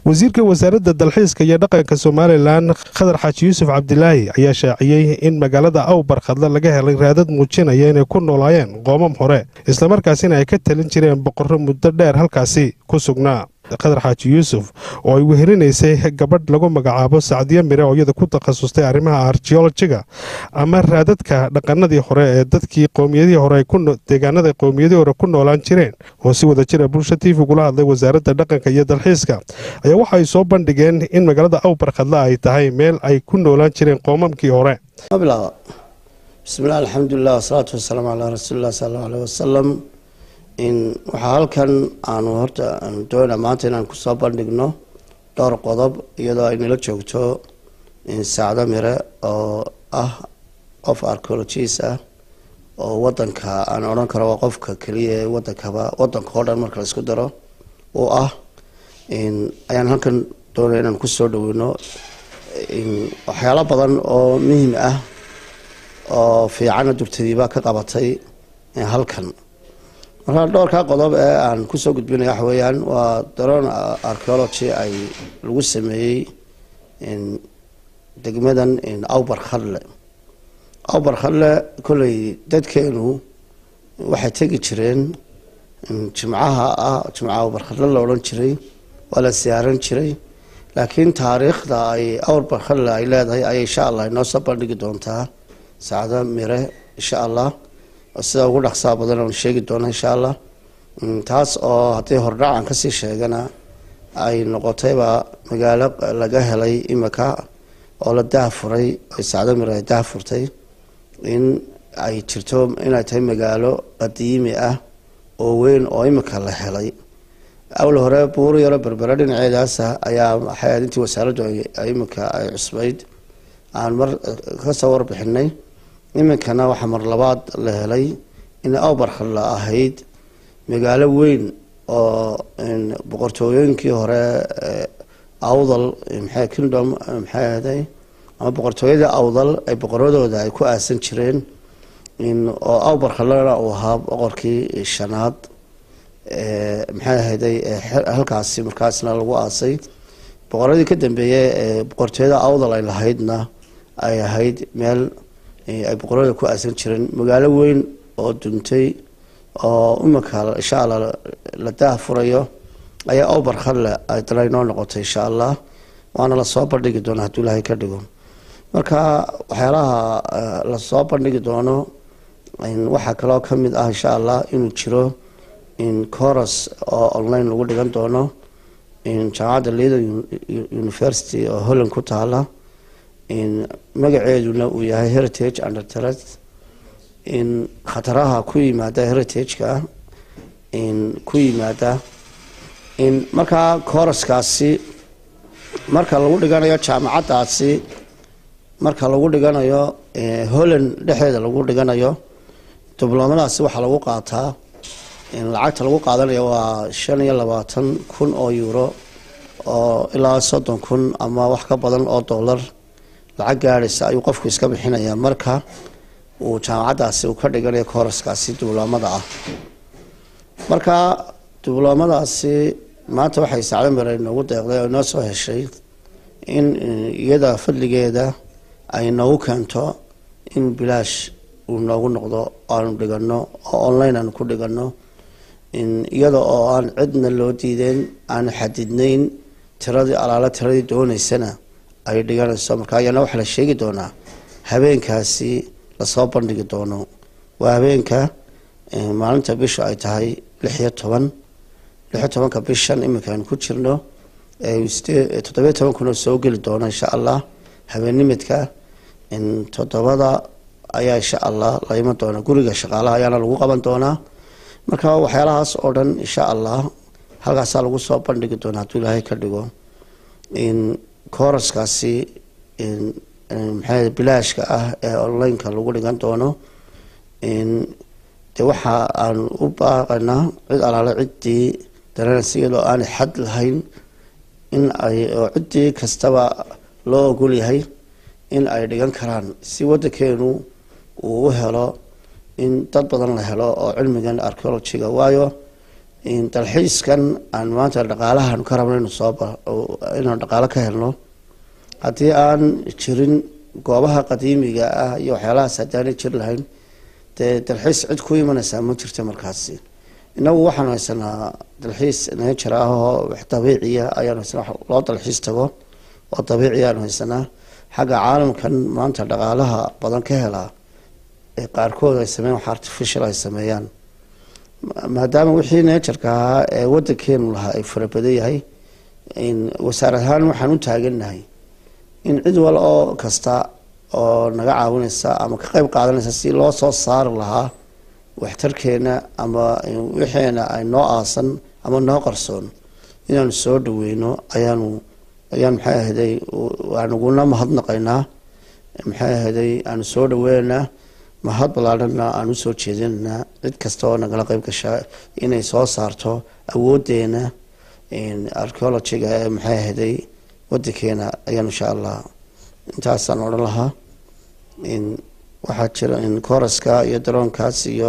wasiirka wasaaradda dalxiiska iyo dhaqanka somalilan khadar xaaji yuusuf cabdilaahi ayaa shaaciyey in magaalada awbarkhadle laga helay raadad muujinaya inay ku noolaayeen qoomam hore islamarkaasina ay ka talin jireen boqorro muddo dheer halkaasi ku sugnaa khadar xaaji yuusuf oo ay wehelinaysay gabadh lagu magacaabo sacdiyo mire oo iyada ku takhasustay arrimaha archeolojiga ama raadadka dhaqanadii hore ee dadkii qowmiyadihii hore deegaanada qowmiyadihii hore ku noolaan jireen oo si wada jira bulsha t v gula hadlay wasaaradda dhaqanka iyo dalxiiska ayaa waxa ay soo bandhigeen in magaalada awbarkhadle ay tahay meel ay ku noolaan jireen qoomamkii hore bismillahi alxamdulilah wasalaatu wasalaamu calaa rasuulilah sal allau aleh wasalam waxaa halkan aanu horta aanu doonaa maanta inaan kusoo bandhigno dhowr qodob iyadoo ay nala joogto saacdo mire oo ah qof archeologist ah oo wadanka aan odhan karo waa qofka keliya ee wadankaba wadanka oo dhan marka la isku daro uu ah ayaan halkan doonaya inaan kusoo dhaweyno waxyaalo badan oo muhim ah oo fiicana durtadiiba ka qabatay halkan markaa dhowrkaa qodob ee aan kusoo gudbinaya waxa weeyaan waa daroon archeology ay lagu sameeyey degmadan awbar khadle awbar khadle kolley dadkeenu waxay tegi jireen jimcaha ah jimcaha awbar khadle la odhan jiray waa la siyaaran jiray laakiin taariikhda ay awbar khadle ay leedahay ayay insha allah inoo soo bandhigi doontaa saacdo mire insha allah sida ugu dhaqsaa badan oon sheegi doona insha allah taas oo haddii hordhacan kasii sheegana ay noqotayba magaalo laga helay imika oo la daahfuray sacdo mir ay daahfurtay in ay jirto inay tahay magaalo qadiimi ah oo weyn oo imika la helay awla hore buur yaro berbere dhinaceedaasa ayaa waxay ahayd intii wasaaraddu imika ay cusbayd aan mar kasoo warbixinay iminkana waxaa mar labaad la helay in awbarkhadla ahayd magaalo weyn oo boqortooyooyinkii hore awdal maxay kingdom maxay ahday ama boqortooyadii awdal ay boqoradooda ay ku aasan jireen oo awbarkhadlana uu ahaa boqorkii shanaad maxay ahayday halkaasi markaasna lagu aasay boqoradii ka dambeeyey ee boqortooyada awdal ay lahaydna ay ahayd meel ay boqorada ku aasan jireen magaalo weyn oo duntay oo imika insha allah la daahfurayo ayaa awbar khadle ay dala inoo noqotay insha allah waana lasoo bandhigi doona hadduu ilaahay ka dhigo marka waxyaalaha lasoo bandhigi doono waxaa kaloo kamid ah insha allah inuu jiro coros oo online lagu dhigan doono jaamacadda leader university oo holland ku taala magaceeduna uu yahay heritage undertret in khataraha ku yimaada heritageka ku yimaada in markaa kooraskaasi marka lagu dhiganayo jaamacaddaasi marka lagu dhiganayo holland dhexdeeda lagu dhiganayo dibloomadaasi waxaa lagu qaataa lacagta lagu qaadanayo waa shan iyo labaatan kun oo euro oo ilaa soddon kun ama wax ka badan oo dollar lacag gaadhaysa ayuu qofku iska bixinayaa marka uu jaamacaddaasi uu ka dhiganayo kooraskaasi dibloomada ah marka dibloomadaasi maanta waxay sacdo mire inoogu deeqday oo inoo soo heshay in iyada fadligeeda ay noogu keento in bilaash uu noogu noqdo aanu dhigano oo online aanu ku dhigano iyada oo aan cidna loo diideyn aan xadidnayn tiradii alaala tiradii dooneysana ay dhiganayso marka ayaana waxaa la sheegi doonaa habeenkaasi lasoo bandhigi doono waa habeenka maalinta bisha ay tahay lix iyo toban lixiyo tobanka bishan iminka aynu ku jirno toddobiyo toban kunoo soo geli doona insha allah habeennimidka toddobada ayaa insha allah la iman doona guriga shaqaalaha ayaana lagu qaban doonaa marka waxyaalahaas oo dhan insha allah halkaasaa lagu soo bandhigi doona hadduu ilaahay ka dhigo kooraskaasi maxay bilaashka ah ee onlineka lagu dhigan doono de waxa aan u baaqanaa cid alaale ciddii dareynaysa iyadoo aanay xad lahayn in ay oo ciddii kastaba loo ogol yahay in ay dhigan karaan si wadankeenu uu u helo in dad badan la helo oo cilmigan archeologiga waayo dalxiiskan aan maanta dhaqaalahan ka rabno inu soo inaan dhaqaalo ka helno haddii aan jirin goobaha qadiimiga ah iyo waxyaalahaas haddaanay jir lahayn dee dalxiis cid ku imanaysaa ma jirto markaasi inagu waxaanu haysanaa dalxiis nature ah oo wax dabiiciya ayaanu haysanaa loo dalxiis tago oo dabiici ayaanu haysanaa xagga caalamkan maanta dhaqaalaha badan ka helaa ee qaarkood ay sameeyan wax artificial ay sameeyaan maadaama wixii natureka ahaa ee wadankeenu lahaa ay farabadan yahay wasaar ahaan waxaan u taagannahay in cid wal oo kasta oo naga caawinaysa ama ka qeyb qaadanaysa si loo soo saari lahaa waxtarkeena ama wixeena ay noo aasan ama noo qarsoon inaanu soo dhaweyno ayaanu ayaan maxay ahday aanuguna mahadnaqaynaa maxay ahday aanu soo dhaweynaynaa mahad ballaadhana aan usoo jeedinaynaa cid kasta oo nagala qeyb gashaa inay soo saarto awoodeena archeologiga ee maxay ahday wadankeena ayaan insha allah intaasaan odhan lahaa waxaa jira koraska iyo daroonkaas iyo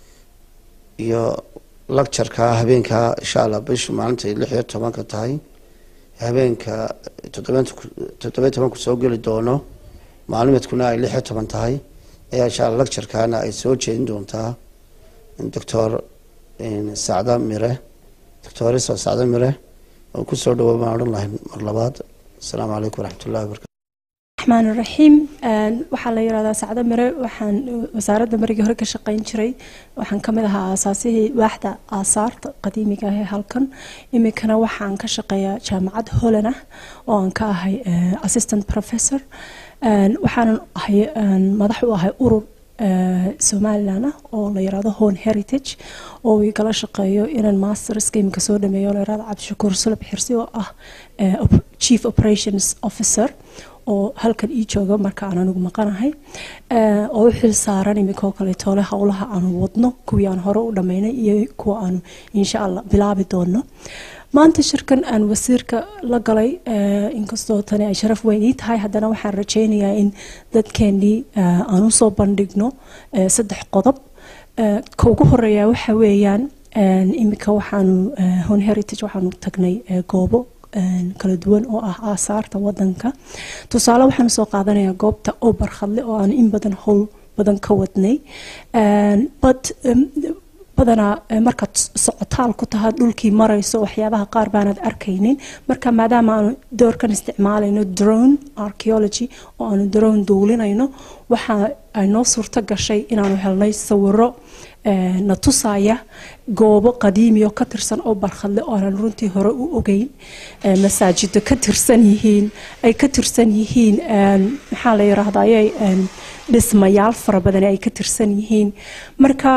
iyo lectureka habeenka insha allah bishu maalintay lix iyo tobanka tahay habeenka toddobiy tobanku soo geli doono maalmeedkuna ay lix iyo toban tahay ayaa insha alla lecturkana ay soo jeedin doontaa doctor sacda mire doctoriso sacda mire oo kusoo dhawow baan odhan lahay mar labaad asalaamu calaykum waraxmatullahi wabarakatu raxmaan raxiim waxaa la yirahdaa sacdo mire waxaan wasaaradda marigii hore ka shaqeyn jiray waxaan kamid ahaa aasaasihii waaxda aasaarta qadiimiga ah ee halkan iminkana waxaan ka shaqeeyaa jaamacad holland ah oo aan ka ahay assistant professor waxaanan ahay madax u ahay urur somalilan ah oo la yirahdo home heritage oo igala shaqeeyo inaan masterska iminka soo dhameeyo la yirahdo cabdishakuur sulab xirsi oo ah chief operations officer oo halkan ii jooga marka aan anigu maqanahay oo u xil saaran iminkoo kaleetoole howlaha aanu wadno kuwii aan hore u dhammaynay iyo kuwa aanu insha allah bilaabi doono maanta shirkan aan wasiirka la galay inkastoo tani ay sharaf weyn ii tahay haddana waxaan rajaynayaa in dadkeenii aan usoo bandhigno saddex qodob ka ugu horeeya waxa weeyaan iminka waxaanu hon heritage waxaanu tagnay goobo kala duwan oo ah aasaarta wadanka tusaale waxaanu soo qaadanayaa goobta oo barkhadle oo aan in badan howl badan ka wadnay bad badanaa markaad socotaal ku tahay dhulkii marayso waxyaabaha qaar baanad arkaynin marka maadaama aanu doorkan isticmaalayno drone archeology oo aanu drone duulinayno waxa ay noo suurto gashay inaanu helnay sawiro na tusaya goobo qadiimiyo ka tirsan oo barkhadle oo aanan runtii hore u ogeyn masaajido ka tirsan yihiin ay ka tirsan yihiin maxaa la yiraahdaye dhismayaal fara badan ay ka tirsan yihiin marka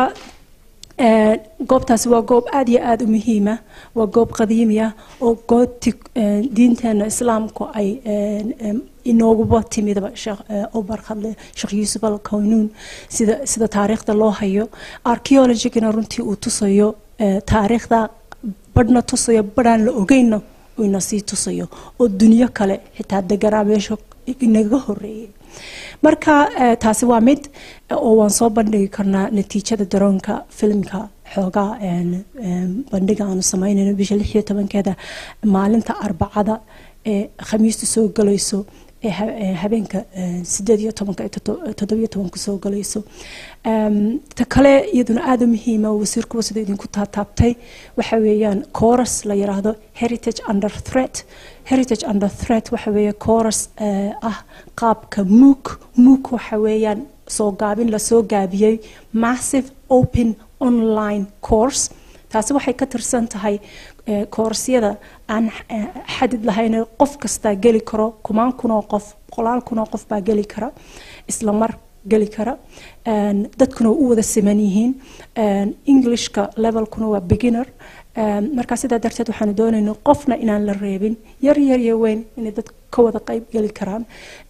goobtaasi waa goob aada iyo aada u muhiima waa goob qadiimi ah oo goobti diinteena islaamku ay inooguba timidba oo barkhadle sheekh yuusuf al kawnuun sida sida taariikhda loo hayo archeologigana runtii uu tusayo taariikhda badhna tusayo badhaan la ogeynna ina sii tusayo oo dunyo kale xitaa deganaa meesha inaga horeeyay marka taasi waa mid oo waan soo bandhigi karnaa natiijada daroonka filimka xoogaa bandhiga aanu sameynayno bisha lix iyo tobankeeda maalinta arbacada ee khamiista soo galayso ee habeenka sideed iyo tobanka toddobiyo tobanka soo galayso ta kale iyaduna aada u muhiima wasiirkuwa sida idinku taataabtay waxa weeyaan chorus la yiraahdo heritage under threat heritage under threat waxa weeye chorus ah qaabka mook mook waxa weeyaan soo gaabin lasoo gaabiyey massive open online course taasi waxay ka tirsan tahay koorasyada aan xadid lahayn qof kastaa geli karo kumaan kunoo qof boqolaal kunoo qof baa geli kara isla mar geli kara dadkuna u wada siman yihiin englishka levelkuna waa beginner markaa sidaa darteed waxaanu doonayna qofna inaan la reebin yar yar iyo weyn inay dad ka wada qeyb geli karaan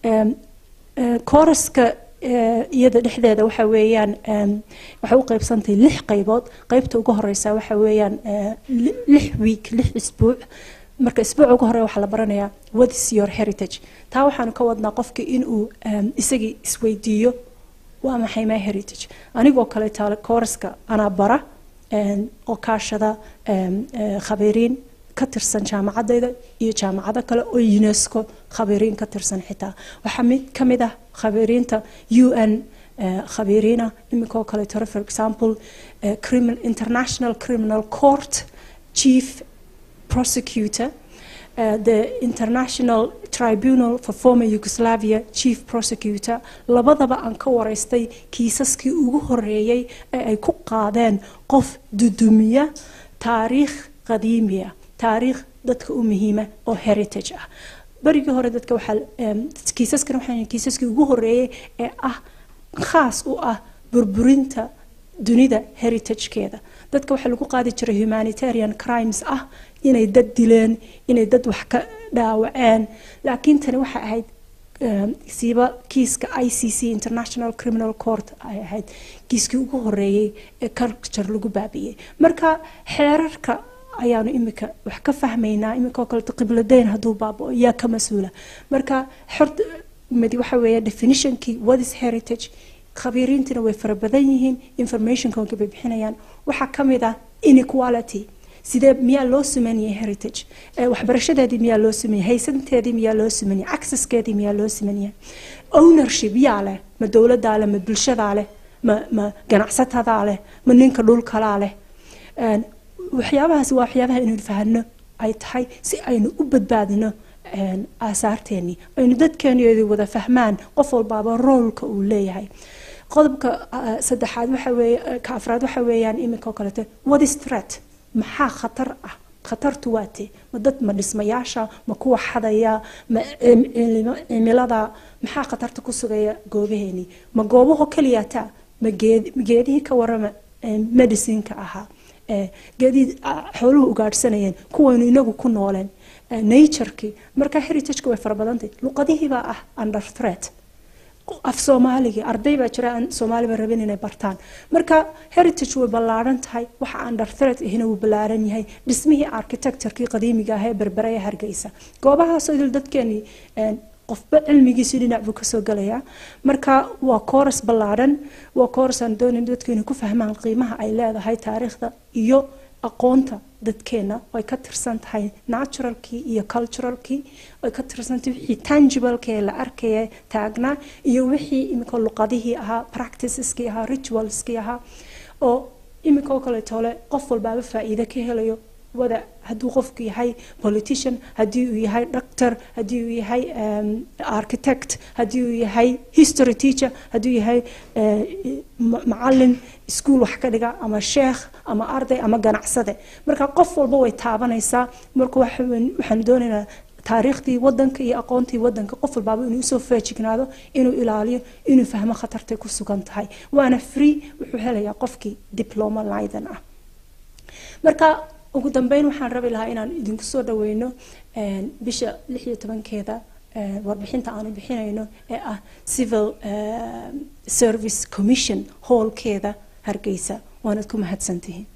kooraska iyada dhexdeeda waxa weeyaan waxay u qeybsantahay lix qaybood qeybta ugu horeysa waxa weeyaan lix week lix isbuuc marka isbuuca ugu horeya waxaa la baranayaa what is your heritage taa waxaanu ka wadnaa qofka inuu isagii isweydiiyo waa maxay my heritage anigoo kale taale kooraska anaa bara oo kaashada khabiiriin ka tirsan jaamacadayda iyo jaamacado kale oo unesco khabiiriin ka tirsan xitaa waxaa mid ka mid ah khabiiriinta u n khabiiriina iminkoo kaleetore for example international criminal court chief prosecutor Uh, the international tribunal for former yugoslavia chief prosecutor labadaba aan ka wareystay kiisaskii ugu horeeyey ee ay ku qaadeen qof dudumiya taariikh qadiimiya taariikh dadka u muhiima oo heritage ah berigii hore dadka waxaa kiisaskan waxaa kiisaskii ugu horeeyey ee ah khaas u ah burburinta dunida heritagekeeda dadka waxaa lagu qaadi jiray humanitarian crimes ah inay dad dileen inay dad wax ka dhaawaceen laakiin tani waxay ahayd siiba kiiska i c c international criminal court ay ahayd kiiskii ugu horeeyey ee culture lagu baabiyey marka xeerarka ayaanu imika wax ka fahmaynaa iminkao kaleto qibladeyn hadduu baabao yaa ka mas-uula marka xorta midi waxa weeye definitionkii what is heritage khabiiriintina way fara badan yihiin informationka bay bixinayaan waxaa ka mid ah inequality sidee miyaa loo sameynayay heritage waxbarashadeedii miyaa loo sameeyay haysanteedii miyaa loo sameeyay accesskeedii miyaa loo sameeyay ownership yaa leh ma dowladaa leh ma bulshadaa leh ma ma ganacsatada leh ma ninka dhulkalaa leh waxyaabahaas waa waxyaabaha inaynu fahano ay tahay si aynu u badbaadino aasaarteenii aynu dadkeeniyadu wada fahmaan qof walbaaba roolka uu leeyahay qodobka saddexaad waxa weeye ka afraad waxa weeyaan iminkao kaleeto what is threat maxaa khatar ah khatartu waate ma dad ma dhismayaasha ma kuwa xadaya ma cimilada maxaa khatarta ku sugaya goobaheenii ma goobaho keliyaata ma geedihii ka warama medicineka ahaa geedihii xooluhu ugaadhsanayeen kuwaynu inagu ku nooleen naturkii marka heritageka way fara badantay luqadihiibaa ah under threat af soomaaligii arday baa jira aan soomaaliba rabin inay bartaan marka heritage way ballaaran tahay waxa under threat ahina wuu ballaaran yahay dhismihii architecturekii qadiimiga ah ee berbere ee hargeysa goobahaasoo idil dadkeenii qofba cilmigiisii dhinac buu kasoo galayaa marka waa kooras ballaaran waa kooras aan doonayn dadkeenu ku fahmaan qiimaha ay leedahay taariikhda iyo aqoonta dadkeena ay ka tirsan tahay naturalkii iyo culturalkii ay ka tirsantahay wixii tangiblekee la arkaya taagnaa iyo wixii iminka luqadihii ahaa practiceskii ahaa ritualskii ahaa oo iminka oo kaleetole qof walbaaba faa'iido ka helayo wada hadduu qofku yahay politician haddii uu yahay doctor haddii uu yahay architect haddii uu yahay history teacher hadduu yahay macalin iskuol wax ka dhiga ama sheekh ama arday ama ganacsade marka qof walba way taabanaysaa marka waxaanu doonaynaa taariikhdii wadanka iyo aqoontii wadanka qof walbaaba inuu usoo feejignaado inuu ilaaliyo inuu fahmo khatartay ku sugan tahay waana free wuxuu helayaa qofkii diploma lidan ah marka ugu dambeyn waxaan rabi lahaa inaan idinku soo dhaweyno bisha lix iyo tobankeeda warbixinta aanu bixinayno ee ah civil service commission howlkeeda hargeysa waanad ku mahadsantihiin